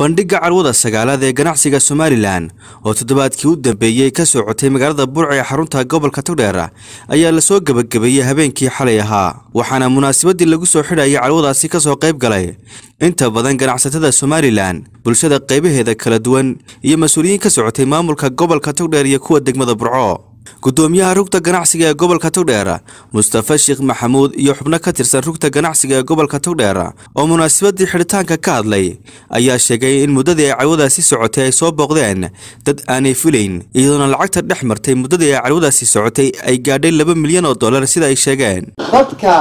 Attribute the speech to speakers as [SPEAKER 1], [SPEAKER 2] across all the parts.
[SPEAKER 1] bandhigga carwada sagaalaad ee ganacsiga somalilan oo toddobaadkii u dambeeyey ka socotay magaalada burca ee xarunta gobolka togdheer ayaa lasoo gebagabeeyey habeenkii xalay ahaa waxaana munaasabadii lagu soo xidhayay carwadaasi kasoo qayb galay inta badan ganacsatada somalilan bulshada qaybaheeda kala duwan iyo mas-uuliyiin ka socotay maamulka gobolka togdheer iyo kuwa degmada burco gudoomiyaha rugta ganacsiga ee gobolka togdheer mustafa sheekh maxamuud iyo xubno ka tirsan rugta ganacsiga ee gobolka togdheer oo munaasabadii xidhitaanka ka hadlay ayaa sheegay in muddadii ay carwadaasi socotay ay soo booqdeen dad aanay filayn iyadoona lacagta dhex martay muddadii ay carwadaasi socotay ay gaadhay laba milyan oo dollar sida ay sheegeen
[SPEAKER 2] dadka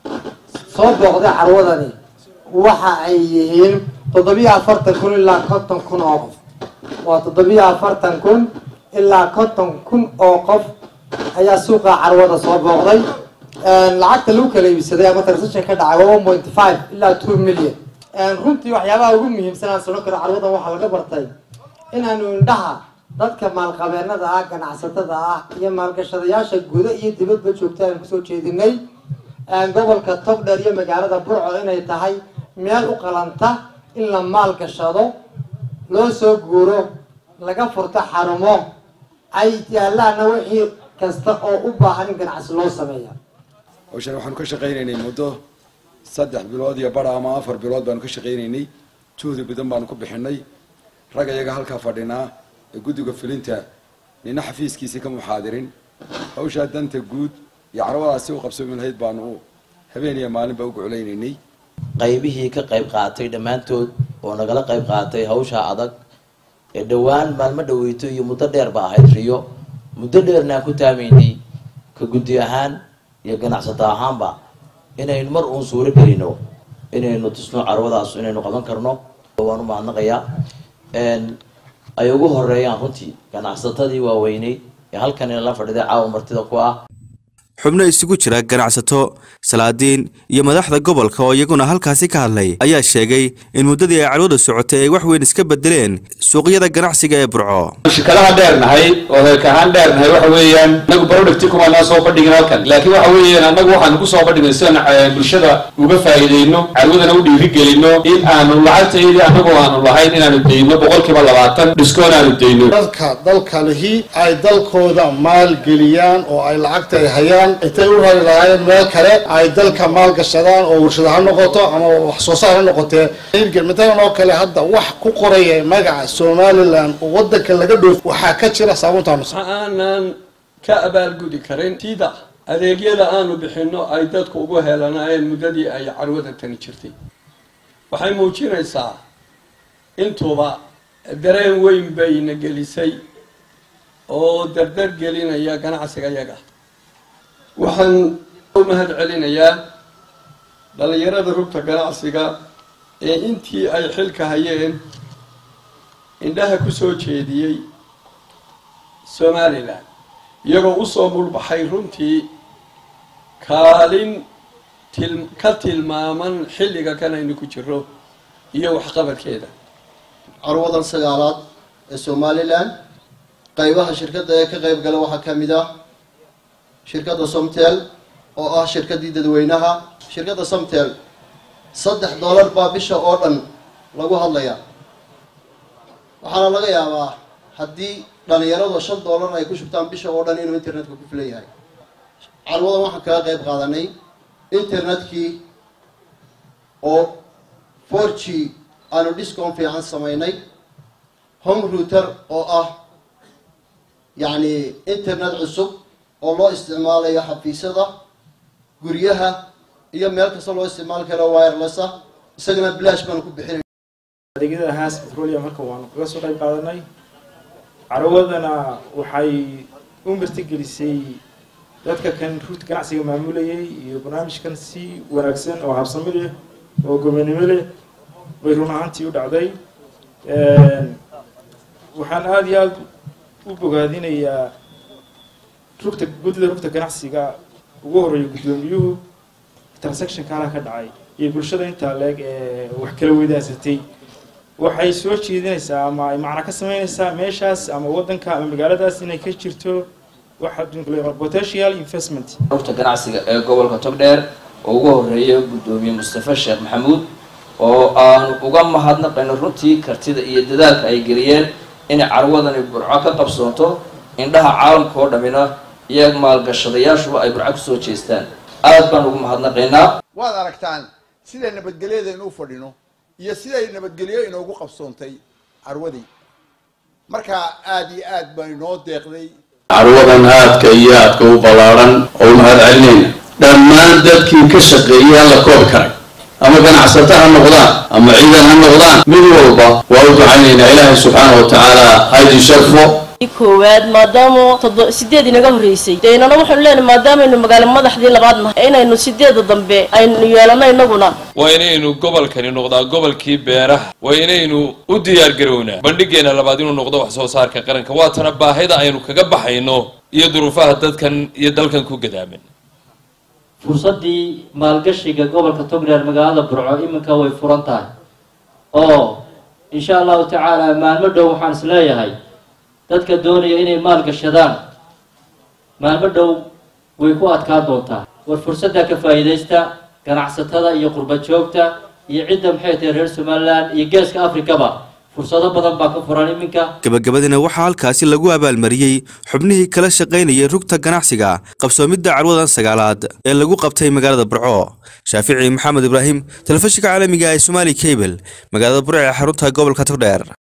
[SPEAKER 2] soo booqday carwadani waxa ay yihiin toddobiyo afartan kun ilaa konton kun oo qof waa toddobiyo afartan kun ilaa konton kun oo qof ayaa suuqa carwada soo booqday lacagta lagu kala iibsaday ama transaction ka dhacay waa one point five ilaa two million runtii waxyaabaha ugu muhiimsan aan sano karo carwadan waxaa laga bartay inaanu indhaha dadka maalqabeenada ah ganacsatada ah iyo maalgashadayaasha guda iyo dibadba joogta aan kusoo jeedinay gobolka togdheer iyo magaalada burco inay tahay meel u qalanta in la maalgashado loo soo guuro laga furto xarumo ay yaalaana wixii kasta oo u baahan in ganacsi loo sameeya
[SPEAKER 3] hawshan waxaanu ka shaqaynaynay muddo saddex bilood iyo bara ama afar bilood baanu ka shaqaynaynay juhdi badan baanu ku bixinay rag iyaga halkaa fadhinaa ee guddiga fulinta nina xafiiskiisii ka muxaadirin hawshaa danta guud iyo carwadaasi u qabsoomi lahayd baanu habeen iyo maalinba u guclaynaynay
[SPEAKER 4] qaybihii ka qayb qaatay dhammaantood oo nagala qayb qaatay hawshaa adag ee dhowaan maalmo dhaweyto iyo muddo dheer ba ahayd riyo muddo dheerna aan ku taamaynay ka guddi ahaan iyo ganacsato ahaanba inaynu mar uun suuro gelino inaynu tusno carwadaas inaynu qaban karno waan u mahadnaqayaa ay ugu horeeyaan runtii ganacsatadii waaweyneyd ee halkan inala fadhiday caawa martida ku ah
[SPEAKER 1] xubno isugu jira ganacsato salaadiin iyo madaxda gobolka oo iyaguna halkaasi ka hadlay ayaa sheegay in muddadii ay carwada socotay ay wax weyn iska bedeleen suuqyada ganacsiga ee burco
[SPEAKER 5] shirkadaha dheernahay oo reerka ahaan dheernahay waxa weeyaan inagu producti kumanaa soo bandhigin halkan laakiin waxa weeyaan annagu waxaanu ku soo bandhignay sidaan bulshada uga faa'iidayno carwadana u dhiirigelino in aanu lacagtaydii annagu aanu lahayn inaanu dayno boqolkiiba labaatan dhiskoon aanu dayno
[SPEAKER 6] dadka dalka lihi ay dalkooda maalgeliyaan oo ay lacagta ay hayaan intay u rari lahaayeen meel kale ay dalka maalgashadaan oo warshada ha noqoto ama wax soo saar ha noqotee matalan oo kale hadda wax ku qoraya magaca somalilan oo wadanka laga dhoof waxaa ka jira saabuuntaanu
[SPEAKER 7] aanan ka abaalgudi karin sida adeegyada aanu bixino ay dadku ugu helanaayeen muddadii ay carwada tani jirtay waxay muujinaysaa intuba dareen weyn bayna gelisay oo dardar gelinaya ganacsiga yaga waxaan u mahad celinayaa dhalinyarada rugta ganacsiga ee intii ay xilka hayeen indhaha ku soo jeediyey somalilan iyagoo usoo mulbaxay runtii kaalin til ka tilmaaman xilliga kan aynu ku jiro iyo waxqabadkeeda
[SPEAKER 8] carwadan sagaalaad ee somalilan qaybaha shirkadda ee ka qayb gala waxaa ka mid ah shirkadda somtel oo ah shirkaddii dadweynaha shirkadda somtel saddex dollar baa bisha oo dhan lagu hadlayaa waxaana laga yaabaa haddii dhalinyaradu shan dollar ay ku shubtaan bisha oo dhan inuu internetka ku filan yahay carwadan waxaan kaga qayb qaadanay internetkii oo four g aanu discom fiican samaynay home router oo ah yacni internet cusub oo loo isticmaalayo xafiisyada guryaha iyo meel kasta loo isticmaali karo wireless ah isagana bilaash baanu ku bixinay
[SPEAKER 9] adeegyada haas petroleum halkan waanu kaga soo qayb qaadanay carwadana waxay u martigelisay dadka kan ruuta ganacsiga maamulayay iyo barnaamijkan si wanaagsan oo habsami leh oo gobonimo leh bay run ahaantii u dhacday waxaan aada iyo aada u bogaadinayaa rugta guddida rugta ganacsiga ugu horeeya guddoomiyuhu transactionka halaa ka dhacay iyo bulshada intaa leeg ee wax kala weydaansatay waxay soo jeedinaysaa ama ay macna ka sameynaysaa meeshaas ama waddanka ama magaaladaas inay ka jirto waxa potential investment
[SPEAKER 4] rugta ganacsiga ee gobolka togdheer oo ugu horeeya guddoomiye mustafa sheekh maxamuud
[SPEAKER 10] oo aanu uga mahadnaqayno runtii kartida iyo dadaalka ay geliyeen inay carwadani burco ka qabsoonto indhaha caalamka oo dhammina iyo maalgashadayaashuba ay burco kusoo jeestaan aad baan ugu mahadnaqaynaa
[SPEAKER 11] waad aragtaan siday nabadgelyada u fadhino iyo siday nabadgelyo inoogu qabsoontay carwadii marka aada iyo aad baa inoo deeqday
[SPEAKER 5] carwadan aadka iyo aadka u ballaaran oo u mahad celinayna dhammaan dadkii ka shaqeeyey aan la koobi karay ama ganacsato ha noqdaan ama ciidan ha noqdaan mid walba waa u ducaynaynaa ilaahay subxaana wa tacaala haydin sharfo
[SPEAKER 12] koowaad maadaama todo sideed inaga horreysay dee inana waxaanu leenahay maadaamaynu magaalo madaxdii labaad nahay inaynu sideeda dambe aynu yeelano inaguna
[SPEAKER 13] waa inaynu gobolkani noqdaa gobolkii beeraha waa inaynu u diyaar garownaa bandhigeena labaad inuu noqdo wax soo saarka qaranka waatana baahida aynu kaga baxayno iyo duruufaha dadkan iyo dalkan ku gadaaman
[SPEAKER 14] fursaddii maalgashiga gobolka togreer magaalada burco iminka way furan tahay oo insha allahu tacaala maalmo dhow waxaan is leeyahay dadka doonaya inay maal gashadaan maalmo dhow way ku adkaa doontaa war fursadda ka faa'iidaysta ganacsatada iyo qurba joogta iyo cidda maxay tahay reer somaliland iyo geeska afrikaba fursado badan baa ka furan iminka
[SPEAKER 1] gabagabadina waxaa halkaasi lagu abaalmariyey xubnihii kala shaqaynayay rugta ganacsiga qabsoomidda carwadan sagaalaad ee lagu qabtay magaalada burco shaafici maxamed ibraahim telefishinka caalamiga ee somaali cable magaalada burco ee xarunta gobolka togdheer